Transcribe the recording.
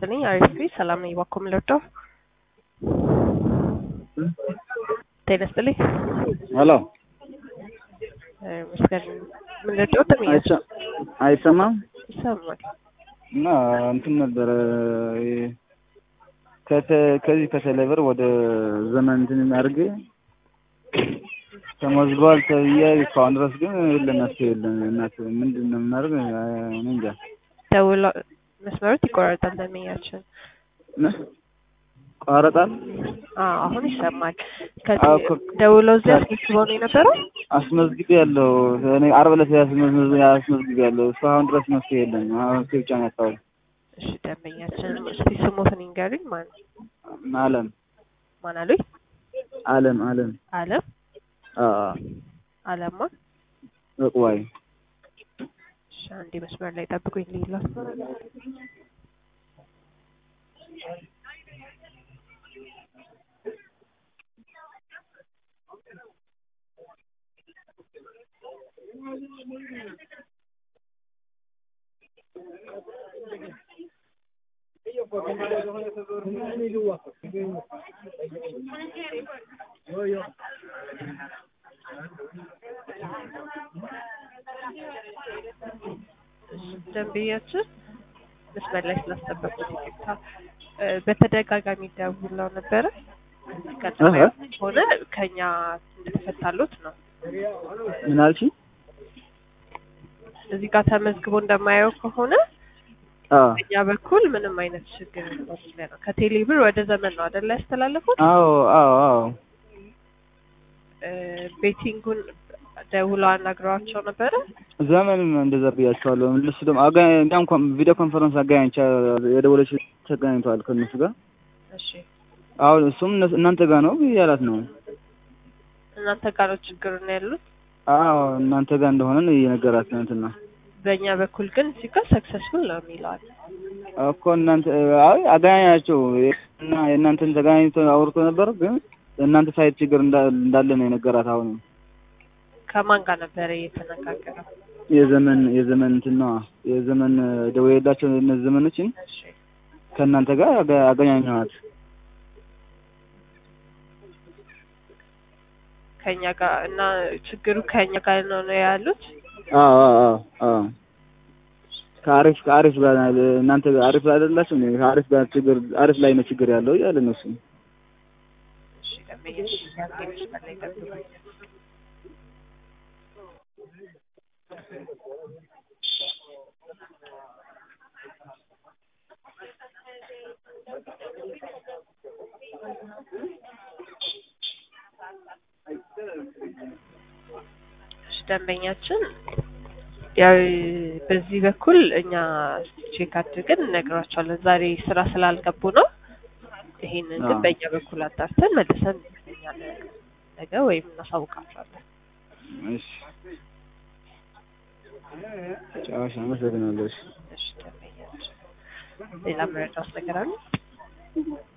ይስጥልኝ። አሪፍ ሰላም ነኝ። እባክዎ ምን ልርዳው? ጤና ይስጥልኝ። ሄሎ መስገን ምን ልርዳው? ተመኛች አይሰ- አይሰማም ይሰማል። እና እንትን ነበረ ከተ- ከዚህ ከቴሌብር ወደ ዘመን እንትን አድርጌ ተመዝግቧል ተብዬ እስካሁን ድረስ ግን የለም መፍትሄ የለም። እናት ምንድን ነው የምናደርግ? እኔ እንጃ። ደውሎ መስመሩት ይቆራረጣል። ተመኛችን ምን ቋረጣል? አዎ፣ አሁን ይሰማል። አዎ፣ ከዚህ እኮ- ደውለው እዚህ አስመዝግበው ነው የነበረው? አስመዝግቤ ያለው እኔ ዓርብ ዕለት ያስመዝግቤ አስመዝግቤ ያለው እስካሁን ድረስ መፍትሄ የለም። አሁን መፍትሄ ብቻ ነው ያጣሁት። እሺ ደንበኛችን እስቲ ስሞትን ይንገሩኝ። ማን አለም ማን አሉኝ? አለም አለም አለም አዎ አለማ። እቁባይ እሺ አንዴ መስመር ላይ ጠብቁኝ። ሌላ ደንበኛችን መስመር ላይ ስላስጠበቁት ይቅርታ። እ፣ በተደጋጋሚ ደውለው ነበረ ቀጥታ እህ። ሆነ ከኛ እንደተፈታሉት ነው። ምን አልሽኝ? እዚህ ጋር ተመዝግቦ እንደማየው ከሆነ አዎ በእኛ በኩል ምንም አይነት ችግር እንደሌለ ነው። ከቴሌ ብር ወደ ዘመን ነው አይደለ ያስተላለፉት? አዎ አዎ አዎ እ፣ ቤቲንጉን ደውለው አናግረዋቸው ነበረ። ዘመንም እንደዛ ብያቸዋለሁ። እነሱ ደግሞ አጋ- እንዲያውም ኮን- ቪዲዮ ኮንፈረንስ አገናኝቻ የደወለች ተገናኝተዋል ከእነሱ ጋር። እሺ አሁን እሱም እነሱ- እናንተ ጋር ነው እያላት ነው። እናንተ ጋር ነው ችግሩ ነው ያሉት። አዎ እናንተ ጋር እንደሆነ ነው እየነገራት ነው እንትና በእኛ በኩል ግን እዚህ ጋር ሰክሰስፉል ነው የሚለዋል። እኮ እናንተ አይ አገናኛቸው እና የእናንተን ተገናኝቶ አውርቶ ነበር፣ ግን እናንተ ሳይት ችግር እንዳ- እንዳለ ነው የነገራት። አሁን ከማን ጋር ነበረ እየተነጋገረው? የዘመን የዘመን እንትን ነዋ የዘመን ደውዬላቸው እነዚህ ዘመኖችን እሺ ከእናንተ ጋር አገ- አገናኘኋት። ከኛ ጋር እና ችግሩ ከኛ ጋር ነው ነው ያሉት። አዎ አዎ አዎ አዎ ከአሪፍ ከአሪፍ ጋር እናንተ አሪፍ ላይ አይደላችሁ እንዴ? ከአሪፍ ጋር ችግር አሪፍ ላይ ነው ችግር ያለው እያለ ነው እሱ። እሺ ደንበኛሽ ያንገሽ በላይ ጠብቁኝ። እሺ ደንበኛችን ያው በዚህ በኩል እኛ ቼክ አድርገን እነግራቸዋለን። ዛሬ ስራ ስላልገቡ ነው። ይሄንን ግን አዎ። በእኛ በኩል አጣርተን መልሰን እኛ ነገ ወይም እናሳውቃቸዋለን። እሺ ጫዋሽ አመሰግናለሁ። እሺ እሺ ደንበኛችን ሌላ መረዳት ነገር አለ?